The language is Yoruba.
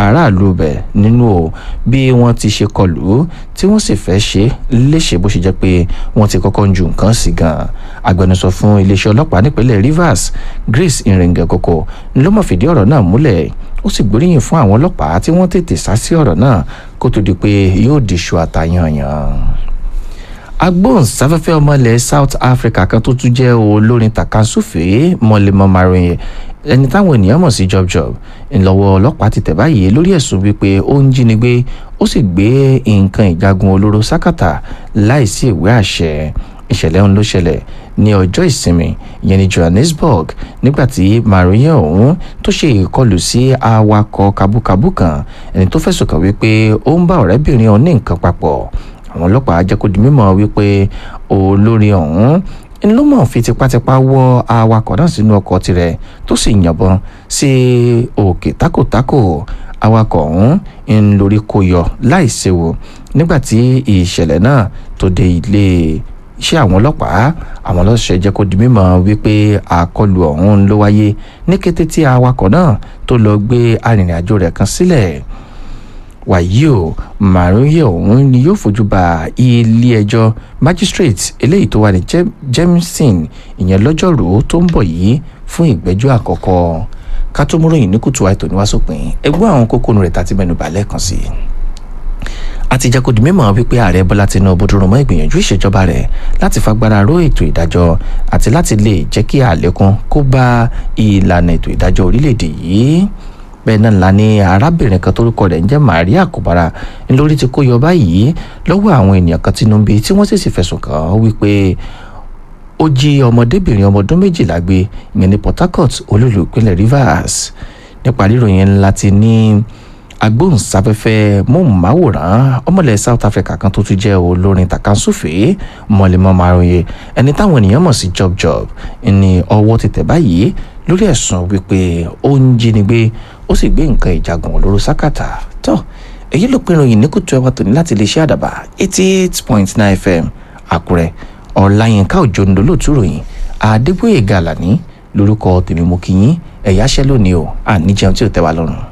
aráàlú bẹ̀ nínú o bí wọ́n ti ṣe kọlù tí wọ́n sì fẹ́ ṣe léṣe bó ṣe jẹ́ pé wọ́n ti kọ́kọ́ ń ju nǹkan sí gan agbẹnusọ fún iléeṣẹ́ ọlọ́pàá nípínlẹ̀ Rivers Grace Iringe Koko ló mọ̀ fìdí ọ̀rọ̀ náà múlẹ̀ ó sì gbóríyìn fún àwọn ọlọ́pàá tí wọ́n tètè sá sí ọ̀rọ̀ náà kó tó di pé yóò diṣu àtàyànyàn agbóhùnsáfẹ́fẹ́ ọmọ ilẹ̀ South Africa kan tó tún jẹ́ olórin tàkasúfèé mọ́lẹ́mọ́ marin ẹni táwọn ènìyàn mọ̀ sí Job Job ńlọ́wọ́ ọlọ́pàá ti tẹ̀ báyìí lórí ẹ̀sùn wípé ó ń jínigbé ó sì gbé nǹkan ìjagun olóró sákàtà láìsí ìwé àṣẹ ìṣẹ̀lẹ̀ ọ̀hún ló ṣẹlẹ̀ ní ọjọ́ ìsinmi ìyẹn ní Johannesburg nígbàtí marin ọ̀hún tó ṣe ìkọlù sí awakọ̀ kabúkabú kan ẹni tó fẹ̀sùn kàn wípé ó ń bá ọ̀rẹ́bìnrin ọ̀hún ní nǹkan papọ̀ àwọn ọlọ́pàá jẹ́ kó di mímọ̀ wípé olórin ọ̀hún ló mọ̀ fi tipátipá wọ́ awakọ̀ náà sínú ọkọ̀ tirẹ̀ tó sì yìnbọn sí òkè tákòtákò awakọ̀ ọ̀hún ń lórí kó yọ láìséwu nígbàtí ìṣẹ̀lẹ̀ náà tó dé ilé iṣẹ́ àwọn ọlọ́pàá àwọn ọlọ́ṣẹ́ jẹ́ kó di mímọ̀ wípé àkọlù ọ̀hún ló wáyé ní kété tí awakọ̀ náà tó lọ gbé arìnrìnàjò rẹ̀ kan sílẹ̀ wàyí o màrúyẹ ọ̀hún ni yóò fojú ba ilé-ẹjọ́ magistrate eléyìí tó wà ní Jameson ìyẹn lọ́jọ́rùú tó ń bọ̀ yìí fún ìgbẹ́jọ́ àkọ́kọ́ ká tó múròyìn ní kùtù àìtò ní wàásùpín ẹgbẹ́ àwọn kókó rẹ̀ tàti mẹ́nu bà lẹ́ẹ̀kan sí i àti jẹ́ kó di mímọ̀ wípé ààrẹ bọ́lá tinubu dúró mọ́ ìgbìyànjú ìṣèjọba rẹ̀ láti fagbára ró ètò ìdájọ́ àti láti lè jẹ́ kí àlékún kó bá ìlànà ètò ìdájọ́ orílẹ̀-èdè yìí bẹ́ẹ̀ náà la ní arábìnrin kan tórúkọ rẹ̀ ń jẹ́ Maria Kobara ńlórí ti kó yọ báyìí lọ́wọ́ àwọn ènìyàn kan tínú bí tí wọ́n sì sì fẹ̀sùn kàn án wípé ó jí ọmọdébìnrin ọmọ ọdún méjìlá gbé ìyẹn ní Port Harcourt olúlu ìpínlẹ̀ Rivers nípa ríròyìn ńlá ti ní agbóhùnsáfẹ́fẹ́ móhùnmáwòrán ọmọlẹ̀ South Africa kan tó tún jẹ́ olórin tàkàǹsùfèé mọ̀lẹ́mọ́ maroye ẹni táwọn ènìyàn mọ̀ sí Job Job ní ọwọ́ ti tẹ̀ báyìí lórí ẹ̀sùn wípé ó ń jínigbé ó sì gbé nǹkan ìjagun olóró sákàtà tó èyí ló pinnu yìí ní kùtù ẹwà tòní láti lè ṣe àdàbà eighty eight point nine fm àkúrẹ́ ọ̀làyínká òjò ń dolóòtú ròyìn àdébóyè gàlàní lórúkọ tèmi mo kí yín ẹ̀yáṣẹ́ lónìí o àníjẹun tí ò tẹ́ wa lọ́rùn.